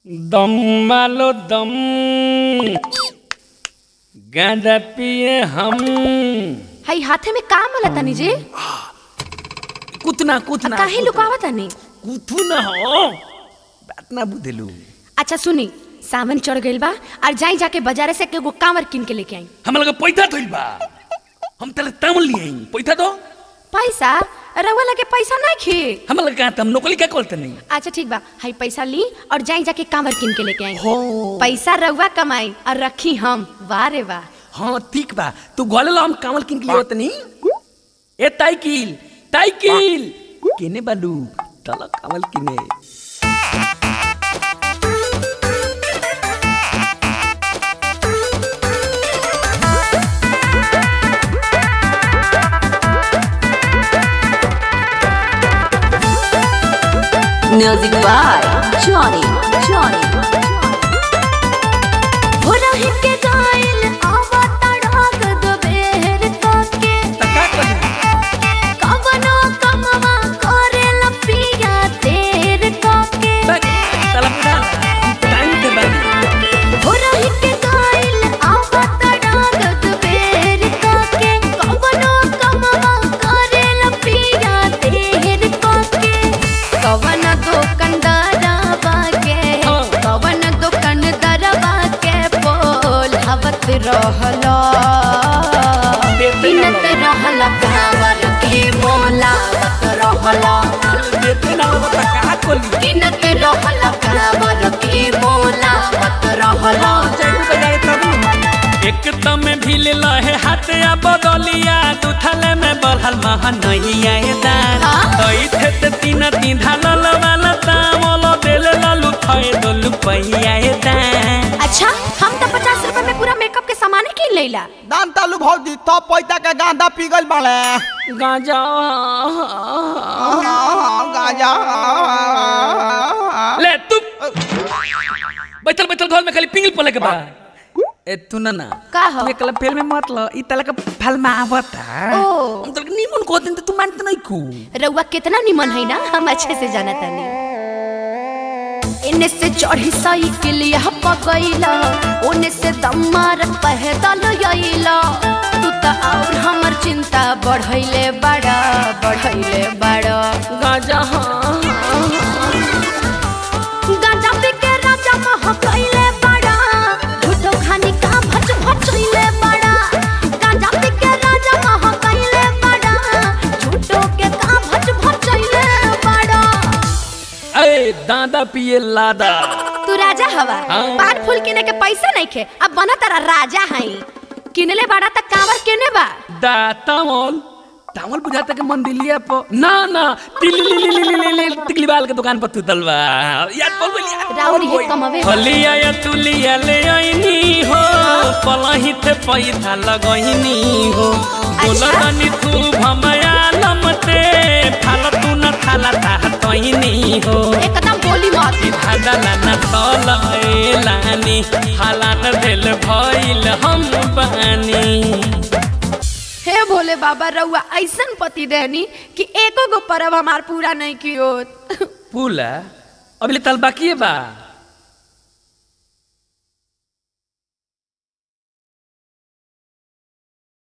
दम मालो दम गांजा पिए हम हई हाथे में का मला तनी जी कुतना कुतना काहे लुकावा तनी कुथु न हो बात ना बुझेलू अच्छा सुनी सावन चढ़ गइल बा और जाई जाके बाजारे से एगो कांवर किन के लेके आई हम लगे पैसा थइल बा हम तले तामल लिए आई पैसा दो पैसा रउआ लगे पैसा नहीं खे हम लगे कहा हम नौकरी क्या करते नहीं अच्छा ठीक बा हई पैसा ली और जाई जाके कांवर किन के लेके आई हो पैसा रउआ कमाई और रखी हम वाह रे वाह हाँ ठीक बा तू गोले लो हम कामल किन के लिए होत नहीं ए ताइकिल ताइकिल केने बालू तला कामल किने Music by Johnny. Johnny. भोरही के गाइल आवा तड़ाक दोबेर के तका कर कवनो कमवा करेला पिया देर के तला पूरा टाइम दे बाली भोरही के गाइल आवा तड़ाक दोबेर के कवनो कमवा करेला पिया देर के कवन दुकानदारवा के हाँ। कवन दुकानदारवा के बोल हवत रहला बिनत रहला कांवर के बोलावत रहला देते ना हो तका कोली बिनत रहला कांवर के बोलावत रहला एक तम भी ले लहे हाथ या बदलिया दुथले में बढ़ल महा नहीं आए दान हाँ? तई थे ते तीन तीन ढालल वाला तामल देले लालू थए दोलू पहिया ए दान अच्छा हम तो पचास रुपए में पूरा मेकअप के सामान किन लेला दान तालू भौजी तो पैसा के गांधा पिघल बाड़े गांजा गांजा ले तू बैठल बैठल घर में खाली पिंगल पले के बा ए तू ना ना का हो? तू एकला फेल में मत ल ई तला का फल में आवता ओ। हम तलक नीमन को दिन तू मानत नहीं को रउआ कितना निमन है ना हम अच्छे से जाना तानी इन्ने से चढ़ी साइकिल यह पगैला ओने से दम मार पैदल आइला तू तो और हमर चिंता बढ़ैले बड़ा बढ़ैले बड़ा गांजा हाँ गांजा पी के राजा मह कैले बड़ा झूठो खानी का भच भचैले बड़ा गांजा पी के राजा मह कैले बड़ा झूठो के का भच भचैले बड़ा ए दादा पिए लादा तू राजा हवा हाँ। पान फूल किने के पैसा नहीं खे अब बना तारा राजा हई किनले बड़ा त कांवर केने बा दा तामल तामल बुझाता के मंदिलिया पर ना ना तिली ली ली ली ली ली टिकली बाल के दुकान पर तू तलवा याद बोल बोल राउरी हे कमवे हलिया या तुलिया ले आईनी हो पलही थे पैसा लगईनी हो बोला अच्छा। तनी तू भमया लमते थाला तू न थाला ता तईनी हो एकदम बोली मत धादला न तल लानी हालात भेल भइल हम बानी हे भोले बाबा रउआ ऐसन पति देनी कि एको गो परब हमार पूरा नहीं कियो पुला अभी तल बाकी बा